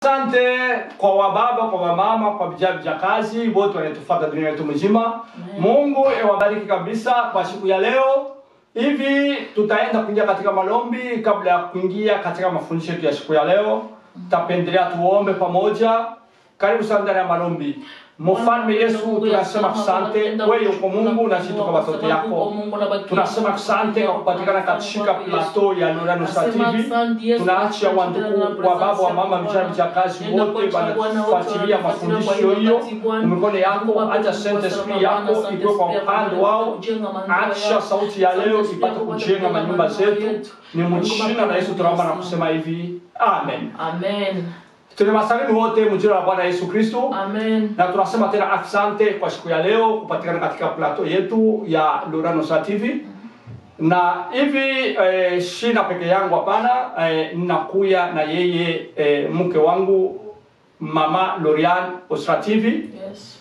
Asante kwa wababa, kwa wamama, kwa vijana vijakazi wote wanatufuata dunia yetu mzima. Mungu ewabariki kabisa kwa siku ya leo. Hivi tutaenda kuingia katika malombi. Kabla ya kuingia katika mafundisho yetu ya siku ya leo, tapendelea tuombe pamoja. Karibu sana ndani ya malombi. Mfalme Yesu, tunasema asante, wewe uko Mungu na sisi tuko watoto yako. Tunasema asante kwa kupatikana katika plateau ya Lorano Star TV. Tunaacha wandugu wa baba wa mama vijana vijakazi wote wanafuatilia mafundisho hiyo mikono yako, acha sente spirit yako ikuwe kwa upande wao, acha sauti ya leo ipate kujenga manyumba zetu. Ni mjina la Yesu tunaomba na kusema hivi, amen. Amen. Tunawasalimu wote mjina la Bwana Yesu Kristo. Amen. na tunasema tena asante kwa siku ya leo kupatikana katika plateau yetu ya Lorano Star TV na hivi eh, shina peke yangu hapana, eh, ninakuya na yeye eh, mke wangu mama Lorian Ostra TV. Yes.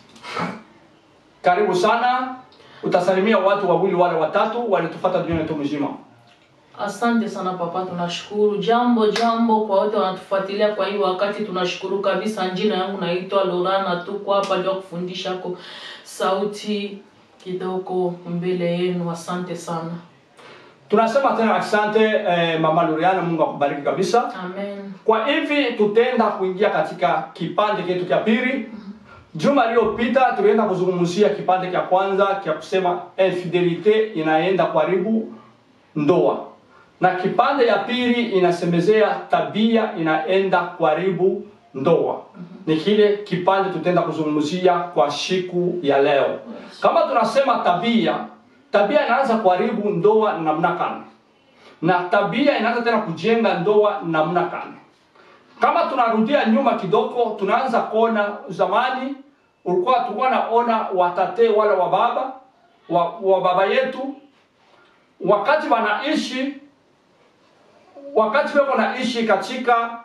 Karibu sana, utasalimia watu wawili wale watatu walitufuata dunia yetu mzima. Asante sana papa, tunashukuru. Jambo jambo kwa wote wanatufuatilia kwa hii wakati, tunashukuru kabisa. Jina yangu naitwa Lorana, tuko hapa ndio kufundisha ko sauti kidogo mbele yenu. Asante sana. Tunasema tena asante eh, mama Lorian, Mungu akubariki kabisa. Amen. Kwa hivi tutaenda kuingia katika kipande chetu cha pili. Juma iliyopita tulienda kuzungumzia kipande cha kwanza cha kusema infidelite inaenda kuharibu ndoa, na kipande ya pili inasemezea tabia inaenda kuharibu ndoa. Ni kile kipande tutaenda kuzungumzia kwa siku ya leo. Kama tunasema tabia, tabia inaanza kuharibu ndoa namna gani? na tabia inaanza tena kujenga ndoa namna gani? Kama tunarudia nyuma kidogo, tunaanza kuona zamani, ulikuwa tulikuwa naona watate wale wa baba wa, wa baba yetu wakati wanaishi wakati wako naishi katika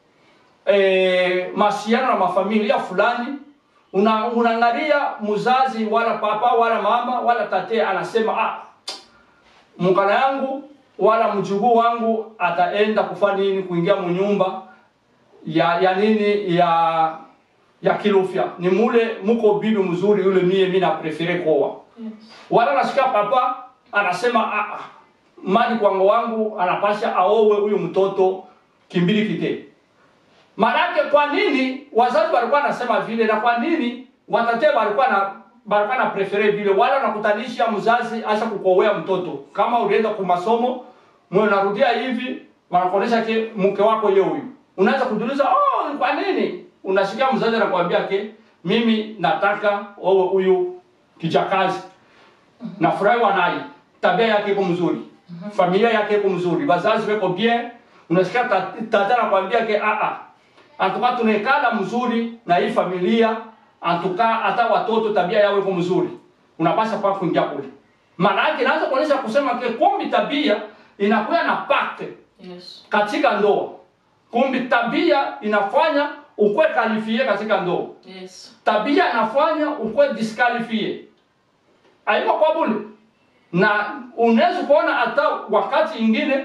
eh, masiano na mafamilia fulani, una, unaangalia mzazi wala papa wala mama wala tate anasema ah, mkana yangu wala mjukuu wangu ataenda kufanya nini, kuingia munyumba ya ya nini ya ya kilofya, ni mule muko bibi mzuri yule, mie mimi na prefere kuoa Yes. wala nasikia papa anasema ah, ah, mali kwangu wangu anapasha aowe huyu mtoto kimbili kite. Manake kwa nini wazazi walikuwa nasema vile, na kwa nini watate walikuwa na walikuwa na prefere vile, wala nakutanisha mzazi acha kukowea mtoto. Kama ulienda kwa masomo mwe narudia hivi, wanakuonesha ke mke wako yeye huyu, unaanza kujiuliza oh, kwa nini? Unasikia mzazi anakuambia ke mimi nataka owe huyu kijakazi nafurahiwa naye, tabia yake iko mzuri, familia yake iko mzuri, wazazi weko bien. Unasikia ta- tata anakuambia ke a a antuka tunekala mzuri na hii familia, antuka hata watoto tabia yao iko mzuri, unapaswa kwa kuingia kule. Maana yake inaanza kuonyesha kusema ke kumbi tabia inakuwa na pacte Yes. katika ndoa, kumbi tabia inafanya ukwe kalifie katika ndoa Yes. tabia inafanya ukwe disqualifie aiko kwa bule na unaweza kuona hata wakati ingine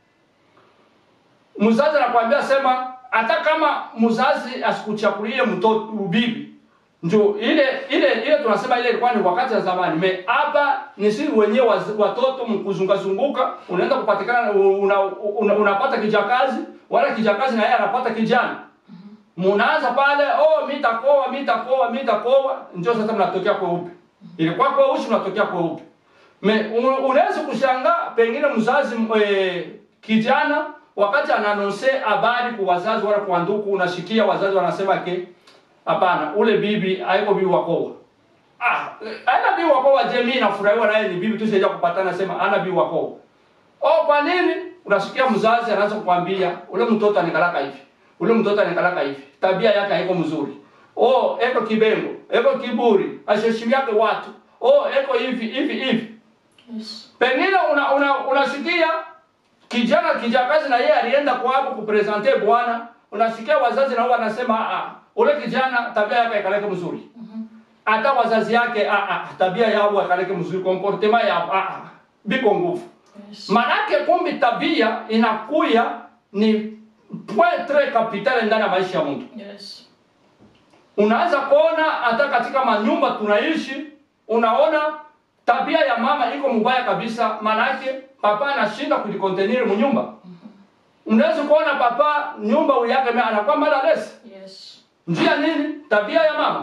mzazi anakuambia sema hata kama mzazi asikuchakulie mtoto ubibi ndio ile ile ile tunasema ile ilikuwa ni wakati wa zamani me hapa ni sisi wenyewe waz- watoto mkuzunga zunguka unaenda kupatikana una, una, unapata kijakazi wala kijakazi na yeye anapata kijana munaanza pale oh mitakoa mitakoa mitakoa ndio sasa mnatokea kweupe ilikuwa kweusi mnatokea kweupe me u- unaweza kushangaa pengine mzazi e, kijana wakati ananonse habari kwa wazazi wala kwa ndugu unasikia wazazi wanasema ke hapana ule bibi haiko bibi wakoa ah ana bibi wakoa je mimi nafurahiwa naye ni bibi tu sija kupatana sema ana bibi wakoa oh kwa nini unasikia mzazi anaanza kukwambia ule mtoto anikalaka hivi ule mtoto anikalaka hivi tabia yake haiko mzuri oh eko kibengo eko kiburi asheshimiake watu oh eko hivi hivi hivi Yes. pengine una, una, unasikia kijana kijakazi na yeye alienda kwako kupresente bwana unasikia wazazi nao wanasema ah ule kijana tabia yake ikaleke mzuri hata wazazi yake ah, ah, tabia yao ikaleke mzuri comportement yao ah, ah, biko nguvu Yes. manake kumbi tabia inakuya ni point très capital ndani ya maisha ya mtu Yes. unaanza kuona hata katika manyumba tunaishi unaona tabia ya mama iko mbaya kabisa maanake papa anashinda kujikonteniri munyumba unaweza kuona papa nyumba yake ame- anakuwa malalesi Yes. njia nini tabia ya mama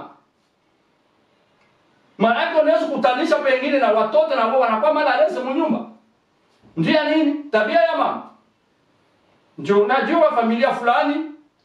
maanake unaweza kutanisha pengine na watoto na wao wanakuwa malalesi munyumba njia nini tabia ya mama njo najua familia fulani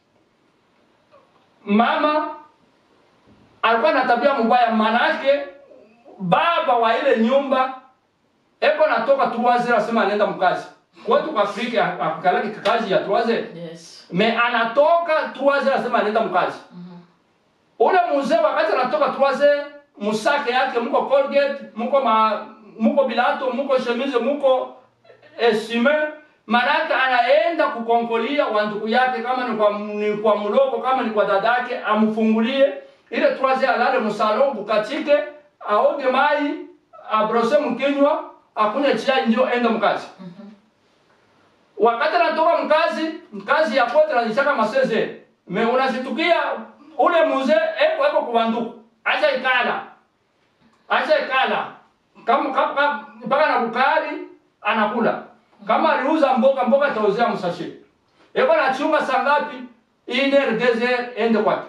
mama alikuwa na tabia mbaya manake baba wa ile nyumba eko natoka tuwaze asema anaenda mkazi kwetu kwa Afrika akalaki kazi ya tuwaze Yes. me anatoka tuwaze asema anaenda mkazi ule mzee wakati anatoka tuwaze musake yake mko Colgate mko ma mko bilato mko chemise mko esime manake anaenda kukonkolia wandugu yake kama ni kwa, ni kwa mloko kama ni kwa dadake amfungulie ile tuwaze alale musalo bukatike aoge mai abrose mkinywa akunywe chai ndio ende mkazi wakati anatoka mkazi mkazi ya kwetu anajishaka maseze me unasitukia ule mzee eko eko kubanduku acha ikala acha ikala kama kama mpaka na kukali anakula kama aliuza mboga mboga tauzea msashe eko na chunga saa ngapi iner dezer ende kwake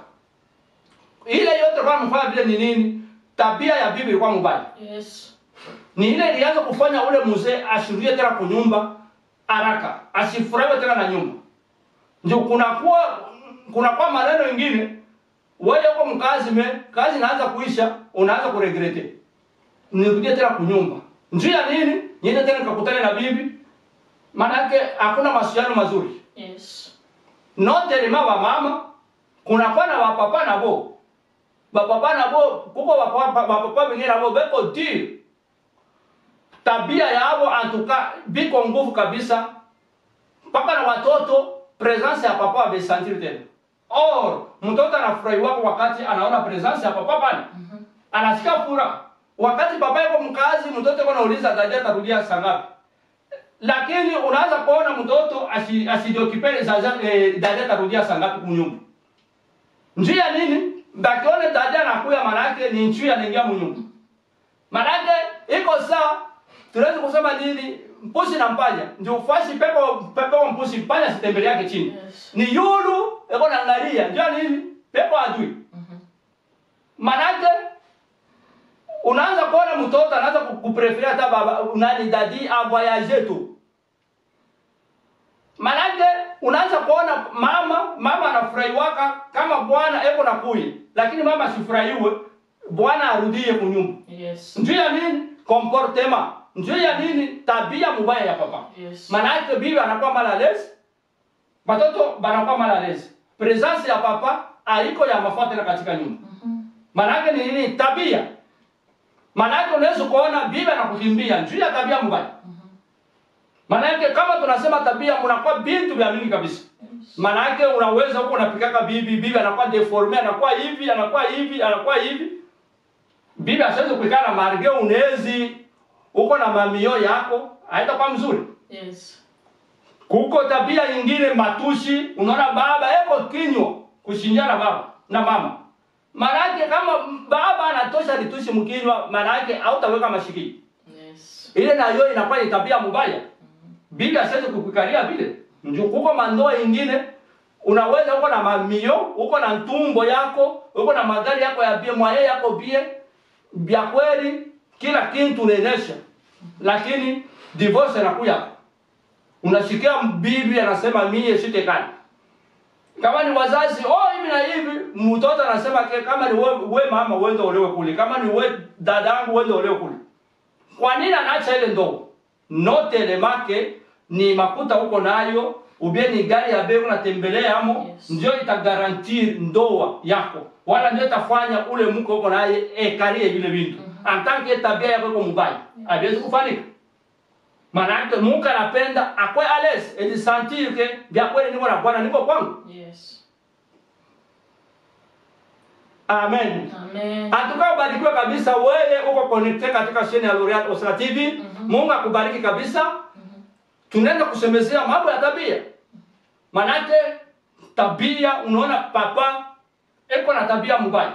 ile yote kwa mfanya vile ni nini tabia ya bibi ilikuwa mbaya Yes. ni ile ilianza kufanya ule mzee ashurie tena kunyumba haraka asifurahiwe tena na nyumba ndio kunakuwa kunakuwa maneno mengine wewe uko mkazi me kazi inaanza kuisha unaanza kuregrete nirudie tena kunyumba njia nini niende tena nikakutane na bibi manake hakuna mawasiliano mazuri Yes. notelema wa mama kunakuwa na wapapa nabo bapapa nabo kuko bapapa bapapa bengine nabo beko dir tabia yabo antuka biko nguvu kabisa mpaka na watoto presence ya papa abesentir tena or mtoto anafurahi wako wakati anaona presence ya papa pale anasikia furaha wakati papa yuko mkazi mtoto yuko anauliza dada atarudia saa ngapi lakini unaanza kuona mtoto asi- asijokipele sasa eh, dada atarudia saa ngapi kunyumba njia nini bakione dada anakuya manake ni nchui anaingia munyumba manake iko sawa tunaweza kusema nini mpusi na mpanya ndio fasi pepo pepo mpusi mpanya sitembele yake chini Yes. ni yulu iko naangalia njia nini pepo adui manake unaanza kuona mtoto anaanza ku- kupreferia hata baba nani dadi avoyage tu manake unaanza kuona mama mama anafurahiwaka kama bwana eko na kuyi lakini mama asifurahiwe bwana arudie kunyumba Yes. njuu ya nini comportement njuu ya nini tabia mubaya ya papa Yes. manake bibi anakuwa malalesi batoto banakuwa malalesi presence ya papa haiko ya mafaa tena katika nyumba manake ni nini tabia manake unaweza kuona bibi anakukimbia njuu ya tabia mbaya manake kama tunasema tabia mnakuwa bintu vya mingi kabisa manake unaweza huko unapikaka bibi bibi anakuwa deforme anakuwa hivi anakuwa hivi anakuwa hivi bibi asiwezi kuikana na marge unezi uko na mamio yako haitakuwa mzuri Yes. kuko tabia nyingine matushi unaona baba eko kinywa kushinjana baba na mama manake kama baba anatosha litushi mkinywa manake hautaweka mashikii Yes. ile nayo inakuwa ni tabia mubaya bibi asiwezi kukukaria vile ndio kuko mandoa ingine unaweza uko na mamio uko na ntumbo yako uko na magari yako ya bie mwaye yako bie bya kweli kila kitu unaenesha lakini divorce inakuya unashikia bibi anasema mie sitekani kama ni wazazi oh hivi na hivi mtoto anasema ke kama ni we, we mama uende olewe kule kama ni we dadangu uende olewe kule kwa nini anaacha ile ndogo note elemake ni makuta huko nayo ubie ni gari ya bei unatembelea amo Yes. ndio itagarantir ndoa yako wala ndio itafanya ule mke huko naye ekarie vile vintu antanke tabia yako iko mubaya haiwezi kufanika manake Mungu anapenda akwe ales ejisentir ke vya kweli niko na Bwana niko kwangu Yes. amen Amen. Atuka ubarikiwe kabisa wewe uko connected katika sheni ya L'Oreal Osra TV. Mungu akubariki kabisa. Tunaenda kusemezea mambo ya tabia. manake tabia unaona papa eko na tabia mbaya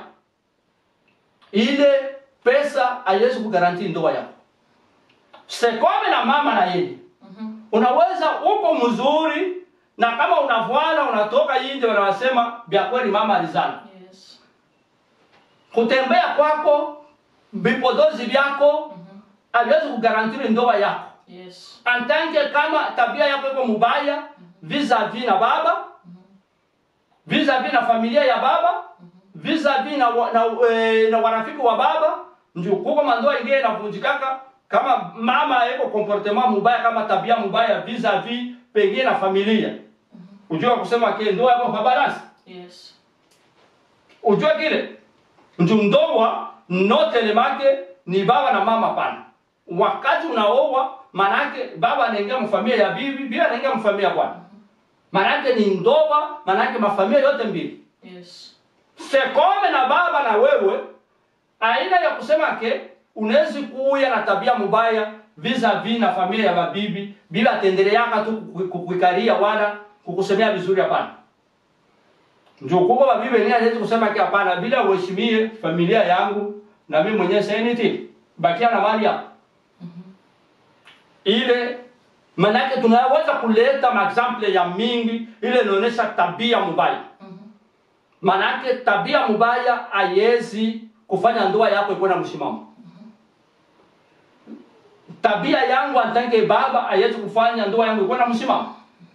ile pesa haiwezi kugaranti ndoa yako sekome na mama na yeye Mhm. unaweza uko mzuri na kama unavwana unatoka nje wanawasema vya kweli mama alizana Yes. kutembea kwako vipodozi vyako Mhm. haviwezi kugarantiri ndoa yako Yes. antanke kama tabia yako iko mubaya vis-a-vis na baba vis-a-vis na familia ya baba vis-a-vis na, wa- na, e, na warafiki wa baba ndio kuko mandoa ingine inavunjikaka kama mama iko comportement mubaya kama tabia mubaya vis-a-vis pengine na familia ujua kusema ke ndoa yako kabalasi Yes. ujue kile ndio ndoa notelemake ni baba na mama pana wakati unaoa manake baba anaingia mfamilia ya bibi bibi anaingia mfamilia ya bwana manake ni ndoa manake mafamilia yote mbili Yes. sekome na baba na wewe aina ya kusema ke unawezi kuya na tabia mubaya vis-a-vis na familia ya babibi bila atendeleaka tu kuku- kukuikaria wala kukusemea vizuri hapana ndio kubwa babibi ni hawezi kusema ke hapana bila uheshimie familia yangu na mimi mwenyewe seniti bakia na mali yako ile manake tunaweza kuleta maexample ya mingi ile inaonyesha tabia mubaya Mhm. manake tabia mubaya haiwezi kufanya ndoa yako ikuwe na msimamo tabia yangu antanke baba haiwezi kufanya ndoa yangu ikuwe na msimamo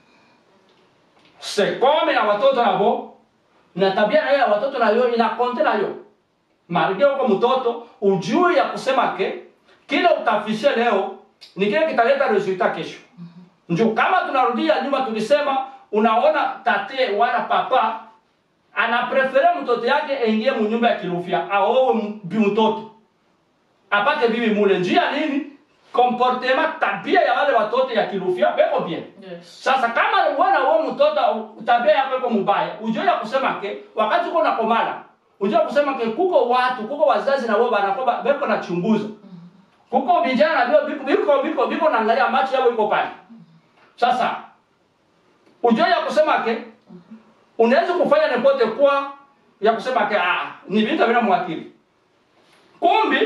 sekome na watoto nabo na tabia nayo ya watoto nayo inakonte nayo marige uko mtoto ujue ya kusema ke kile utafishe leo ni kile kitaleta resultat kesho ndio kama tunarudia nyuma tulisema unaona tate wala papa anaprefere mtoto yake aingie munyumba ya kilufya aowe m- bi mtoto apate bibi mule njia nini comportement tabia ya wale watoto ya kilufya beko bien Yes. sasa kama wana huo mtoto tabia yako iko mubaya ujue ya kusema ke wakati uko nakomala ujue ya kusema ke kuko watu kuko wazazi na wao banakoba beko nachunguza kuko vijana na vyo biko biko biko biko naangalia macho yao iko pale sasa ujue ya kusema ke unaweza kufanya nepote kwa ya kusema ke ah ni vitu vina mwakili kumbi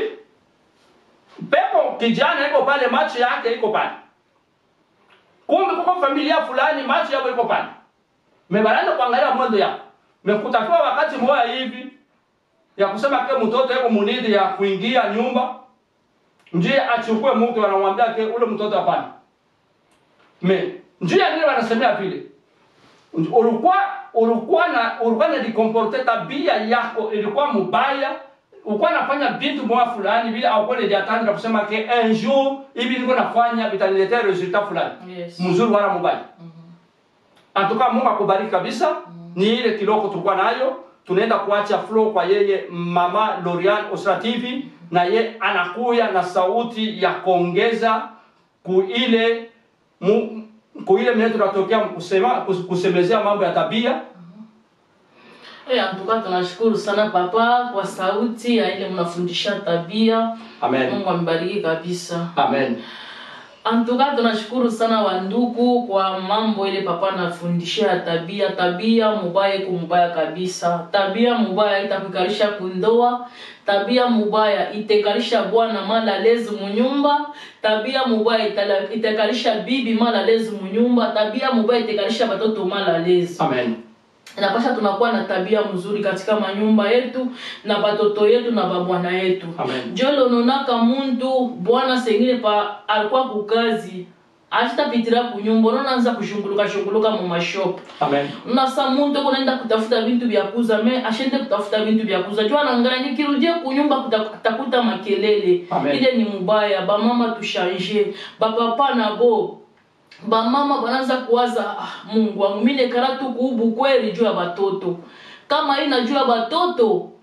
pepo kijana iko pale macho yake iko pale kumbe kuko familia fulani macho yako iko pale mebananza kuangalia mwendo yako mekutakiwa wakati moya hivi ya kusema ke mtoto yuko munidi ya kuingia nyumba ndiye achukue mke wanamwambia ke ule mtoto hapana me njia nini wanasemea vile ulikuwa ulikuwa na ulikuwa na dikomporte tabia yako ilikuwa mubaya ulikuwa nafanya vitu moja fulani vile au kweli jatani na kusema ke un jour hivi niko nafanya vitaniletea resultat fulani Yes. mzuri wala mubaya Mhm. antuka Mungu akubariki kabisa ni ile kiloko tulikuwa nayo tunaenda kuacha flow kwa yeye mama Lorian Osra TV na ye anakuya na sauti ya kuongeza kuile mu, kuile mwenye tunatokea kusema kus- kusemezea mambo ya tabia Eh, antuka tunashukuru sana papa kwa sauti ya ile mnafundisha tabia. amen Mungu ambariki kabisa. amen Antuka tunashukuru sana wandugu kwa mambo ile papa anafundishia tabia. Tabia mubaya iko mubaya kabisa. Tabia mubaya itakukalisha kundoa. Tabia mubaya itekalisha bwana mala lezi munyumba. Tabia mubaya itala- itekalisha bibi mala lezi munyumba. Tabia mubaya itekalisha batoto mala lezi amen inapasha tunakuwa na tabia mzuri katika manyumba yetu na batoto yetu na babwana yetu Amen. njo lononaka muntu bwana sengine pa alikuwa kukazi achitapitira kunyumba unaanza kushunguluka shunguluka mu mashop amen unasa muntu kunaenda kutafuta vintu vya kuza me ashende kutafuta vintu vya kuza jua nangana nikirudie kunyumba kuta- takuta makelele Amen. ile ni mubaya bamama tushanje bapapa nabo bamama banaanza kuwaza ah, mungu wangu mine kara tu kuubu kweli juu ya batoto kama ina juu ya batoto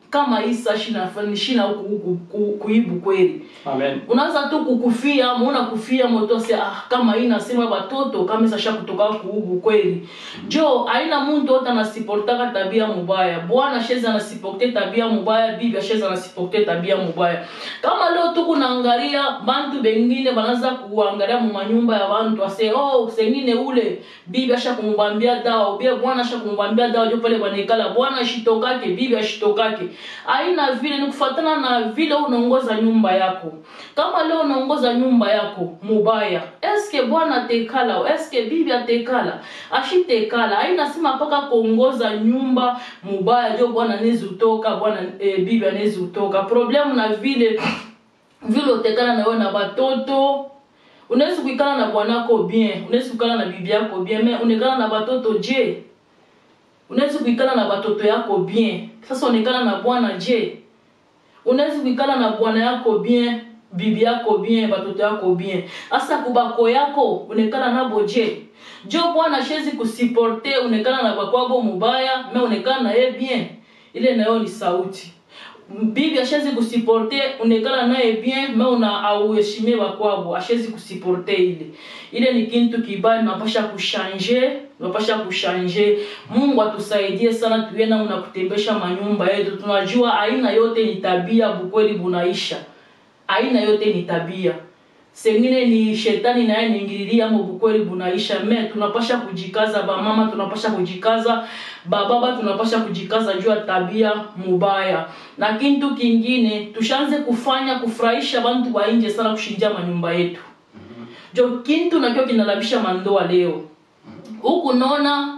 kama isa shina shina huku huku ku- kuibu kweli Amen. unaanza tu kukufia muona kufia motose ah, kama hii nasema batoto kama sasha kutoka kuubu kweli jo aina muntu wote anasiportaka tabia mubaya bwana sheza anasiporte tabia mubaya bibi asheza anasiporte tabia mubaya kama leo tu kunaangalia bantu bengine banaanza kuangalia mu manyumba ya bantu ase oh sengine ule bibi asha kumubambia dawa ubie bwana asha kumubambia dawa jo pale banaikala bwana ashitokake bibi ashitokake aina vile ni kufatana na vile unaongoza nyumba yako kama leo unaongoza nyumba yako mubaya eske bwana tekala eske bibi atekala ashitekala aina sima mpaka kuongoza nyumba mubaya jo bwana nezi utoka bwana e, bibi anezi utoka problemu na vile vile utekana na wewe na batoto unaweza kuikala na bwanako bien unaweza kuikala na bibi yako bien mais unekala na batoto je unaweza kuikala na batoto yako bien sasa unekala na bwana je unaweza kuikala na bwana yako bien bibi yako bien batoto yako bien hasa kubako yako unekala nabo je jo bwana shezi kusiporte unekala na bakwabo mubaya me unekala na ye bien ile nayo ni sauti bibi ashezi kusiporte unekala naye bien me una auheshimie bakwabo ashezi kusiporte ile ile ni kintu kibaya tunapasha kushanje tunapasha kushanje mungu atusaidie sana tuye namna kutembesha manyumba yetu tunajua aina yote ni tabia bukweli bunaisha aina yote ni tabia sengine ni shetani naye niingililia mo bukweli bunaisha me tunapasha kujikaza bamama tunapasha kujikaza bababa tunapasha kujikaza juu ya tabia mubaya na kintu kingine tushanze kufanya kufurahisha bantu ba nje sana kushinja manyumba yetu jo kintu nakyo kinalabisha mandoa leo huku naona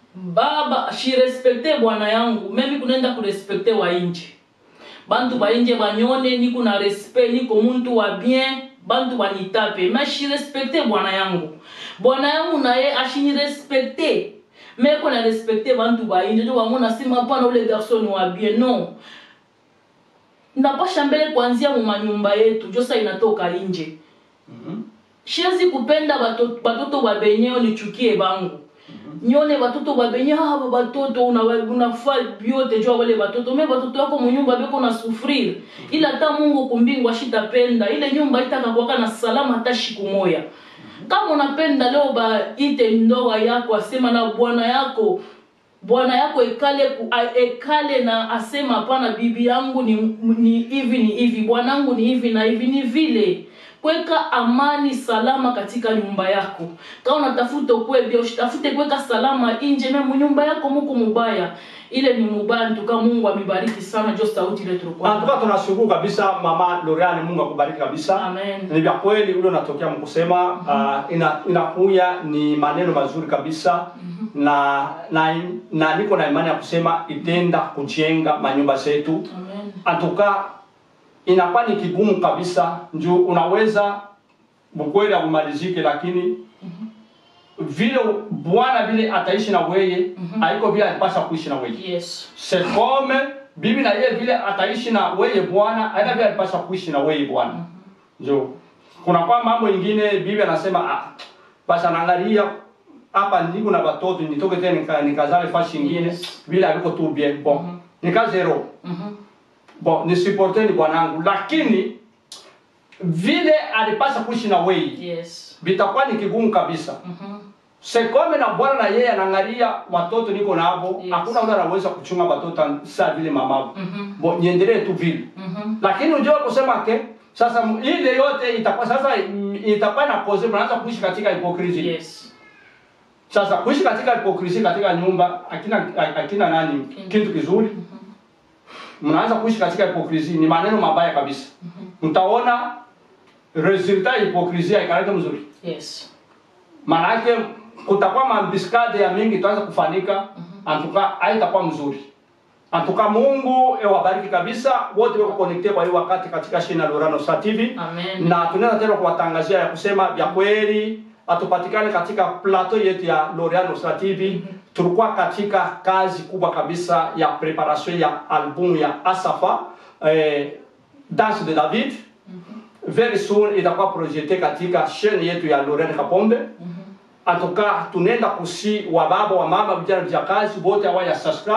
baba shirespekte bwana yangu memi kunaenda kurespekte wa nje bantu bainje banyone niko na respect niko muntu wa bien bantu banitape me shirespekte bwana yangu bwana yangu naye ashinirespekte meko na respekte bantu bainje jo bamona sima pana ule garson wa bien non napasha mbele kuanzia mu manyumba yetu josa inatoka nje shiwezi kupenda batoto, batoto babenyeo nichukie bangu nyone batoto babenye aba batoto una- unafaa byote jua wale batoto me batoto yako munyumba beko na sufrir ila hata mungu kumbingu ashitapenda ile nyumba itakakwaka na salama hata shiku moya kama unapenda leo baite ndoa yako asema na bwana yako bwana yako ekale ku, a, ekale na asema hapana bibi yangu ni ni hivi ni hivi bwanangu ni hivi na hivi ni vile kweka amani salama katika nyumba yako kama unatafuta kwebia usitafute kweka salama inje memu nyumba yako muko mubaya ile ni mubaya ntuka mungu amebariki sana jo sauti ile tulikuwa Antuka tunashukuru kabisa mama Loriane, Mungu akubariki kabisa. Amen. Ni vya kweli ule unatokea mkusema uh, ina, inakuya ni maneno mazuri kabisa na, na na niko na imani ya kusema itenda kujenga manyumba zetu. Amen. Antuka inakuwa ni kigumu kabisa, njoo unaweza bukweli abumalizike, lakini vile Bwana vile ataishi na weye haiko vile alipasha kuishi na weye yes c'est comme bibi na yeye vile ataishi na weye bwana aina vile alipaswa kuishi na weye bwana njo kuna kwa mambo ingine bibi anasema ah, basi anaangalia hapa niko na watoto nitoke tena nika, nikazale fashi ingine Yes. vile aliko tu bien bon nika zero Mhm. bon nisupporteni bwanangu lakini vile alipaswa kuishi na weye yes vitakuwa ni kigumu kabisa Mhm. sekome na bwana na yeye anaangalia watoto niko nabo Yes. hakuna ule anaweza kuchunga watoto saa vile mamabo Mhm. bo niendelee tu vile Mhm. lakini unajua kusema ke sasa m- ile yote itakuwa sasa mm, itakuwa na cause mnaanza kuishi katika hypocrisy yes sasa kuishi katika hypocrisy katika nyumba akina akina nani kitu kizuri mnaanza kuishi katika hypocrisy ni maneno mabaya kabisa mtaona resultat ya hypocrisy haikaleta mzuri yes maana yake kutakuwa mambiskade ya mingi itaanza kufanika antuka haitakuwa mzuri antuka Mungu ewabariki kabisa wote wako connecte kwa hiyo wakati katika shina Lorano Star TV amen na tunaweza tena kuwatangazia ya kusema vya kweli atupatikane katika plateau yetu ya Lorano Star TV tulikuwa katika kazi kubwa kabisa ya preparation ya albumu ya Asafa eh, Danse de David very soon itakuwa projete katika chaîne yetu ya Lorraine Kapombe en tout cas tunaenda kusi wa baba wa mama vijana vya kazi wote hawa ya subscribe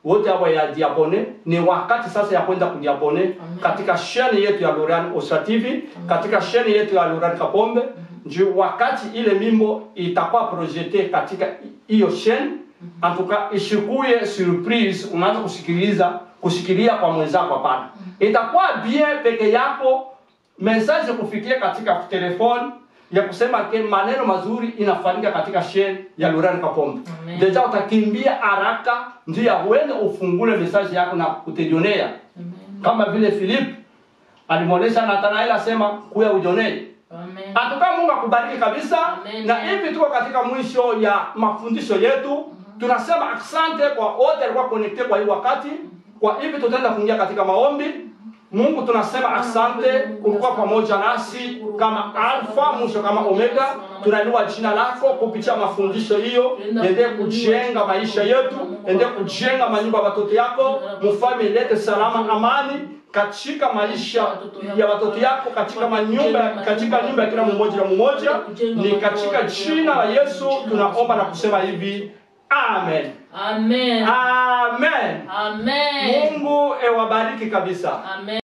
wote hawa ya diabone ni wakati sasa ya kwenda kudiabone katika sheni yetu ya Loran Osra TV katika sheni yetu ya Loran Kapombe ndio wakati ile mimbo itakuwa projete katika hiyo sheni antuka ishikuye surprise unaanza kusikiliza kusikilia kwa mwenzako hapana itakuwa bien peke yako message kufikia katika telefone ya kusema ke maneno mazuri inafanyika katika sheni ya Loran Kapombe Amen. deja utakimbia haraka ndio ya uende ufungule message yako na kutejionea Amen. kama vile Philip alimwonyesha Nathanael asema kuya ujonee Amen. Atuka Mungu akubariki kabisa. Amen. Na hivi tuko katika mwisho ya mafundisho yetu. Tunasema asante kwa wote walikuwa connected kwa hii wakati. Kwa hivi tutaenda kuingia katika maombi. Mungu tunasema asante kulikuwa pamoja nasi kama alfa mwisho kama omega. Tunainua jina lako kupitia mafundisho hiyo, ende kujenga maisha yetu, ende kujenga manyumba ya watoto yako, mfalme lete salama, amani katika maisha ya watoto yako, katika manyumba, katika nyumba ya kila mmoja na mmoja. Ni katika jina la Yesu tunaomba na kusema hivi, amen, Amen. amen. Amen. Mungu ewabariki kabisa. Amen.